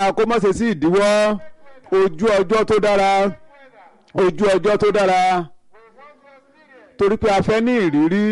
kó má ṣe sí ìdíwọ́ ojú ọjọ́ tó dára ojú ọjọ́ tó dára torí pé a fẹ́ ní ìrírí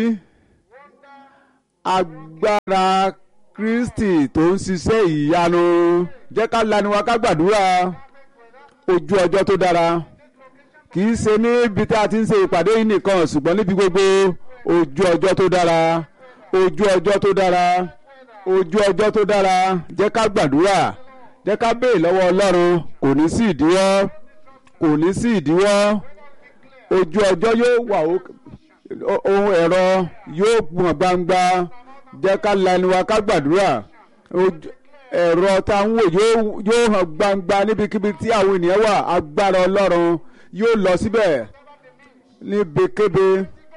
agbára Kristi tó ń ṣiṣẹ́ ìyanu jẹ́ ká lanu wa ká gbàdúrà ojú ọjọ́ tó dára kì í ṣe níbi tá a ti ń ṣe ìpàdé yìí nìkan ṣùgbọ́n níbi gbogbo ojú ọjọ́ tó dára ojú ọjọ́ tó dára ojú ọjọ́ tó dára jẹ́ ká gbàdúrà jẹ́ ká béè lọ́wọ́ Ọlọ́run kò ní sí ìdíwọ́ kò ní sí ìdíwọ́ ojú ọjọ́ yóò wà ohun ẹ̀rọ yóò gbọ̀n gbangba jẹ́ ká la ẹnu wa ká gbàdúrà ẹ̀rọ tá ń wò yóò hàn gbangba níbikíbi tí àwọn ènìyàn wà agbára Ọlọ́run yóò lọ síbẹ̀ níbikíbi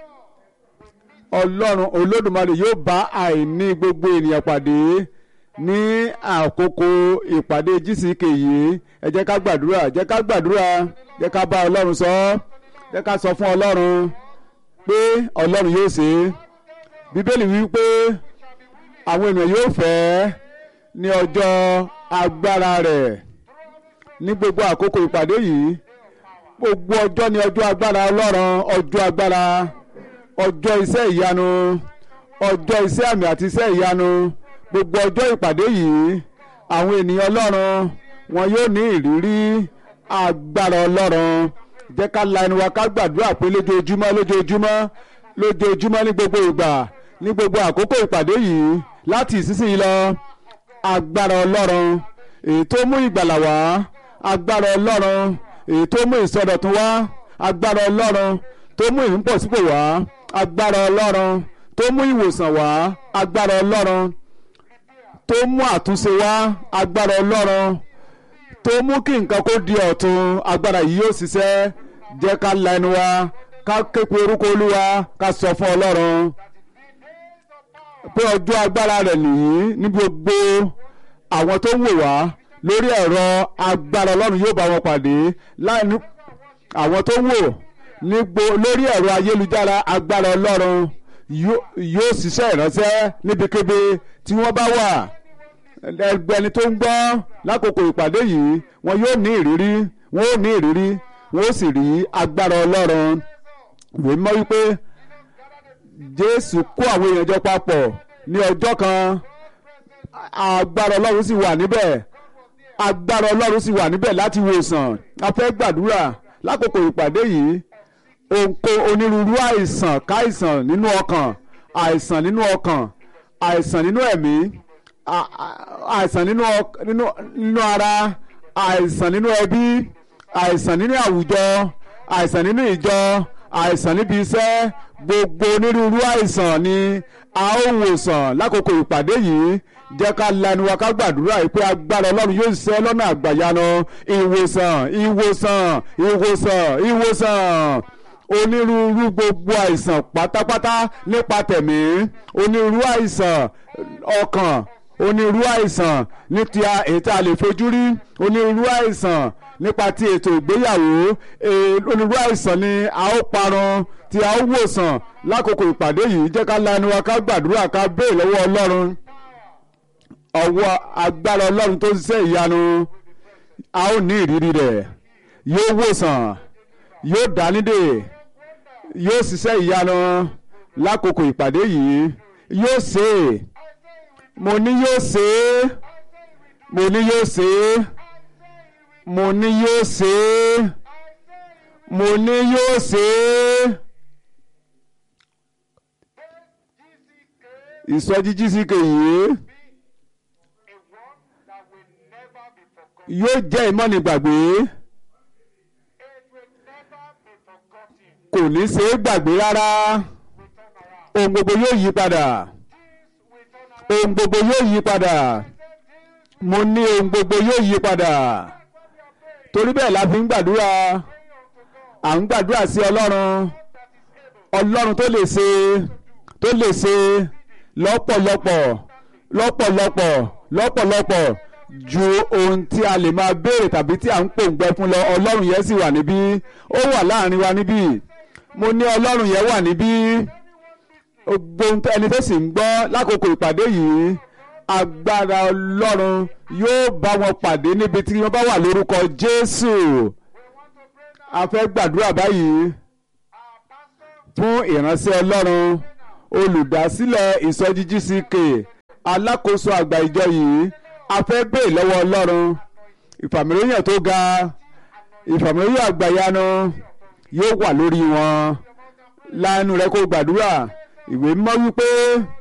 Ọlọ́run Olódùmarè yóò bá àìní gbogbo ènìyàn pàdé ní àkókò ìpàdé GCK yìí ẹ jẹ́ ká gbàdúrà jẹ́ ká gbàdúrà jẹ́ ká bá Ọlọ́run sọ jẹ́ ká sọ fún Ọlọ́run pé Ọlọ́run yóò ṣe é Bíbélì wí pé àwọn ènìyàn yóò fẹ́ ní ọjọ́ agbára rẹ̀ ní gbogbo àkókò ìpàdé yìí gbogbo ọjọ́ ní ọjọ́ agbára Ọlọ́run ọjọ́ agbára ọjọ́ iṣẹ́ ìyanu ọjọ́ iṣẹ́ àmì àti iṣẹ́ ìyanu gbogbo ọjọ́ ìpàdé yìí àwọn ènìyàn Ọlọ́run wọn yóò ní ìrírí agbára Ọlọ́run jẹ́ ká la ẹnu wa ká gbàdúrà pé lójoojúmọ́ lójoojúmọ́ lójoojúmọ́ ní gbogbo ìgbà ní gbogbo àkókò ìpàdé yìí láti ìsinsìnyí lọ agbára Ọlọ́run èyí tó mú ìgbàlà wá agbára Ọlọ́run èyí tó mú ìsọdọ̀tun wá agbára Ọlọ́run tó mú ìmúpọ̀sípò wá agbára Ọlọ́run tó mú ìwòsàn wá agbára Ọlọ́run tó mú àtúnṣe wá agbára Ọlọ́run tó mú kí nǹkan kó di ọ̀tun agbára yìí yóò ṣiṣẹ́ jẹ́ ká la ẹnu wa ká képe orúkọ Olúwa ká sọ fún Ọlọ́run pé ọjọ́ agbára rẹ̀ nìyí ní gbogbo àwọn tó ń wò wá lórí ẹ̀rọ agbára Ọlọ́run yóò bá wọn pàdé láìní àwọn tó ń wò nígbò lórí ẹ̀rọ ayélujára agbára Ọlọ́run yóò ṣiṣẹ́ ìránṣẹ́ níbikíbi tí wọ́n bá wà ẹgbẹ́ni tó ń gbọ́ lákòókò ìpàdé yìí wọn yóò ní ìrírí wọn ó ní ìrírí wọn ó sì rí agbára Ọlọ́run ìwé mọ́ wípé Jésù kó àwọn èèyàn jọ papọ̀ ní ọjọ́ kan agbára Ọlọ́run sì wà níbẹ̀ agbára Ọlọ́run sì wà níbẹ̀ láti wòsàn a fẹ́ gbàdúrà lákòókò ìpàdé yìí òǹkó onírúurú àìsàn káìsàn nínú ọkàn àìsàn nínú ọkàn àìsàn nínú ẹ̀mí àìsàn nínú nínú ara àìsàn nínú ẹbí àìsàn nínú àwùjọ àìsàn nínú ìjọ àìsàn níbi iṣẹ́ gbogbo onírúurú àìsàn ni a ó wòsàn lákòókò ìpàdé yìí jẹ́ ká lanu wa ká gbàdúrà yìí pé agbára ọlọ́run yóò ṣiṣẹ́ lọ́nà àgbàyanu ìwòsàn ìwòsàn ìwòsàn ìwòsàn onírúurú gbogbo àìsàn pátápátá nípa tẹ̀mí onírúurú àìsàn ọkàn onírúurú àìsàn ní ti èyí tí a lè fojú rí onírúurú àìsàn nípa ti ètò ìgbéyàwó onírúurú àìsàn ni a ó parun tí a ó wòsàn lákòókò ìpàdé yìí jẹ́ ká lanu wa ká gbàdúrà ká béè lọ́wọ́ ọlọ́run ọwọ́ agbára ọlọ́run tó ń ṣiṣẹ́ ìyanu a ó ní ìrírí rẹ̀ yóò wòsàn yóò dánídè yóò ṣiṣẹ́ ìyanu lákòókò ìpàdé yìí yóò ṣe é mo ní yóò ṣe é mo ní yóò ṣe é mo ní yóò ṣe é mo ní yóò ṣe é. ìsọjí GCK yìí yóò jẹ́ ìmọ̀nìgbàgbé kò ní ṣe é gbàgbé rárá ohun gbogbo yóò yí padà ohun gbogbo yóò yí padà mo ní ohun gbogbo yóò yí padà torí bẹ́ẹ̀ la fi ń gbàdúrà à ń gbàdúrà sí ọlọ́run ọlọ́run tó lè ṣe tó lè ṣe lọ́pọ̀lọpọ̀ lọ́pọ̀lọpọ̀ lọ́pọ̀lọpọ̀ ju ohun tí a lè máa béèrè tàbí tí à ń pòǹgbẹ fún lọ ọlọ́run yẹn sì wà níbí ó wà láàrin wa níbí mo ní ọlọ́run yẹn wà níbí gbogbo ẹni tó sì ń gbọ́ lákòókò ìpàdé yìí agbára ọlọ́run yóò bá wọn pàdé níbi tí wọ́n bá wà lórúkọ jésù a fẹ́ gbàdúrà báyìí fún ìránṣẹ́ ọlọ́run olùdásílẹ̀ ìsọjí GCK alákòóso àgbà ìjọ yìí a fẹ́ bèè lọ́wọ́ ọlọ́run ìfàmìlóyìn tó ga ìfàmìlóyìn àgbàyanu yóò wà lórí wọn lánàá rẹ kó gbàdúrà ìwé mímọ́ wípé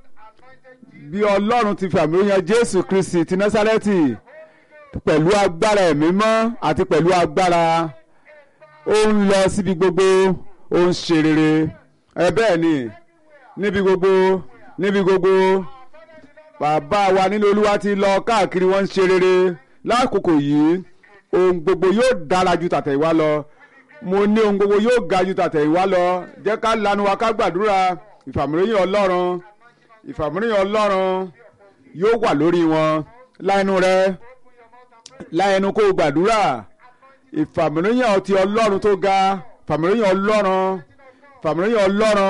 bí ọlọ́run ti fi àmì yan jésù kristi ti násárẹ́tì pẹ̀lú agbára ẹ̀mí mọ́ àti pẹ̀lú agbára ó ń lọ síbi gbogbo ó ń ṣe rere ẹ bẹ́ẹ̀ ni níbi gbogbo níbi gbogbo bàbá wa nínú olúwa ti lọ káàkiri wọ́n ń ṣe rere lákòókò yìí ohun gbogbo yóò dára ju tàtẹ̀yìnwá lọ mo ní ohun gbogbo yóò ga ju tàtẹ̀yìnwá lọ jẹ́ ká lanu wa ká gbàdúrà ìfàmìlóyìn ọlọ́run ìfàmìlóyìn ọlọ́run yóò wà lórí wọn láẹnu rẹ láẹnu kó gbàdúrà ìfàmìlóyìn ọtí ọlọ́run tó ga ìfàmìlóyìn ọlọ́run ìfàmìlóyìn ọlọ́run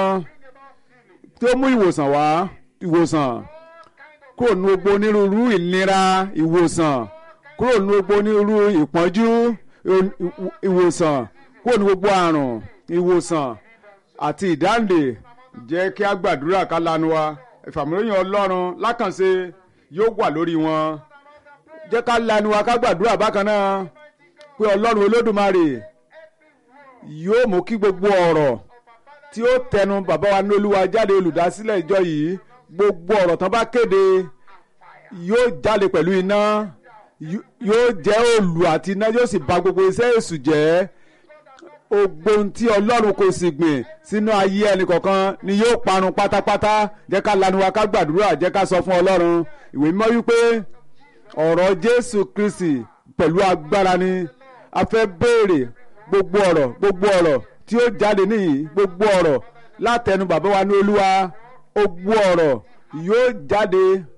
tó mú ìwòsàn wá ìwòsàn kúrò ní gbogbo onírúurú ìnira ìwòsàn kúrò ní gbogbo onírúurú ìpọ́njú ìwòsàn kúrò ní gbogbo àrùn ìwòsàn àti ìdáǹdè jẹ́ kí a gbàdúrà ká lanu wa ìfàmìlóyìn ọlọ́run lákànṣe yóò wà lórí wọn jẹ́ ká lanu wa ká gbàdúrà bákan náà pé ọlọ́run olódùmarè yóò mú kí gbogbo ọ̀rọ̀ tí ó tẹnu bàbá wa ní olúwa jáde olùdásílẹ̀ ìjọ yìí gbogbo ọ̀rọ̀ tán bá kéde yóò jáde pẹ̀lú iná yóò jẹ́ òòlù àti iná yóò sì bà gbogbo iṣẹ́ èṣù jẹ́ ogbon tí ọlọ́run kò sì gbìn sínú ayé ẹnìkọ̀ọ̀kan ni yóò parun pátápátá jẹ́ ká lanu wa ká gbàdúrà jẹ́ ká sọ fún ọlọ́run ìwé mímọ́ wípé ọ̀rọ̀ jésù kristi pẹ̀lú agbára ni a fẹ́ béèrè gbogbo ọ̀rọ̀ gbogbo ọ̀rọ̀ tí ó jáde níyì gbogbo ọ̀rọ̀ látẹnu bàbá wa ní olúwa gbogbo ọ̀rọ̀ yóò jáde